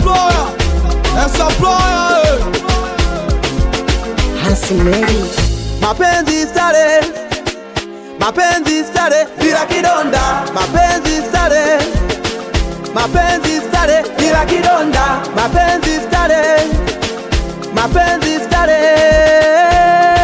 supplier, a supplier. Handsome Mary. mapenzi stare mapenzi stare bila kidonda mapenzi stare mapenzi stare bila kidonda mapenzi stare mapenzi stare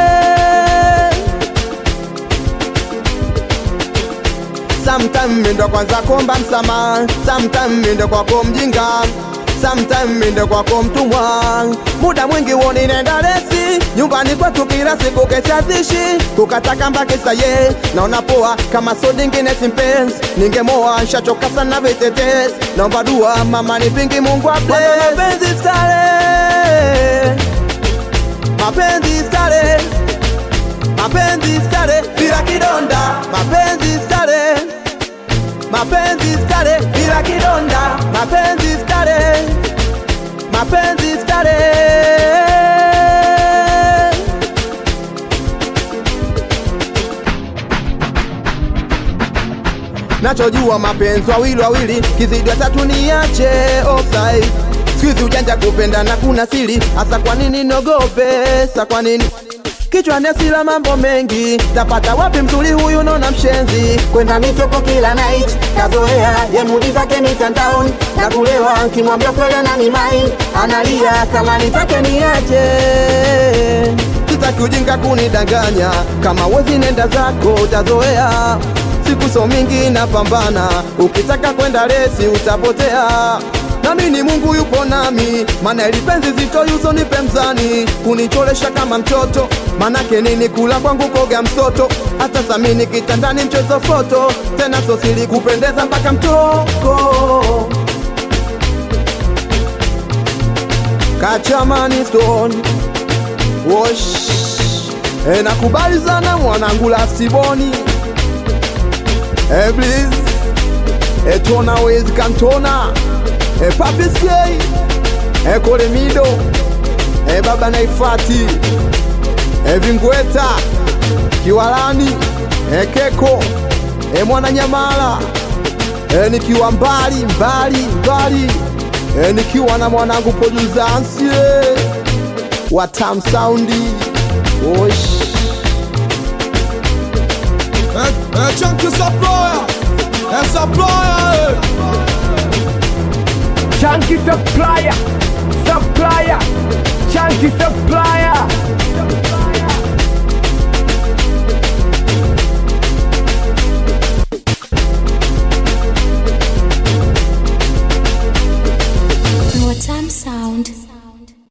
Sometime mindo kwanza komba msama Sometime mindo kwako mjinga Sometime mindo kwako mtumwa Muda mwingi woni nenda resi Nyumbani kwetu kila siku keshazishi Kukata kamba kisa ye Naona poa kama so dingine simpenzi Ningemoa nshachoka sana vitetesi Naomba dua mama nipingi mungu wa bless Mapenzi stare Mapenzi stare Mapenzi stare bila kidonda Mapenzi stare Mapenzi stare bila kidonda Mapenzi stare Mapenzi stare Nachojua mapenzi wawili wawili kizidi tatu niache offside Sikizi ujanja kupenda na kuna siri hasa kwa nini nogope sa kwa nini Kichwani asila mambo mengi tapata wapi mzuri huyu nona mshenzi Kwenda mitoko kila night kazoea ye mudi zake mitandaoni na kulewa kimwambia kweli nani mai analia kama nitake niache sitaki ujinga kunidanganya kama wezi nenda zako utazoea siku so mingi napambana ukitaka kwenda resi utapotea nami ni mungu yupo nami mana ilipenzi zito yuzo nipe mzani kunicholesha kama mtoto manake nini kula kwangu koga msoto hata samini kitandani mchezo foto tena sosili kupendeza mpaka mtoko kachamani stone Wosh e, nakubali sana mwanangu lasiboni e, please e, tona wezi kantona e, papiskei e, kolemido e, baba naifati e, vingweta kiwalani e, keko e, mwananyamala e, nikiwa mbali mbali mbali e, nikiwa na mwanangu produsansie wa Tam Soundi Osh A, a chunky supplier, a supplier. Chunky supplier, supplier, chunky supplier. More time sound.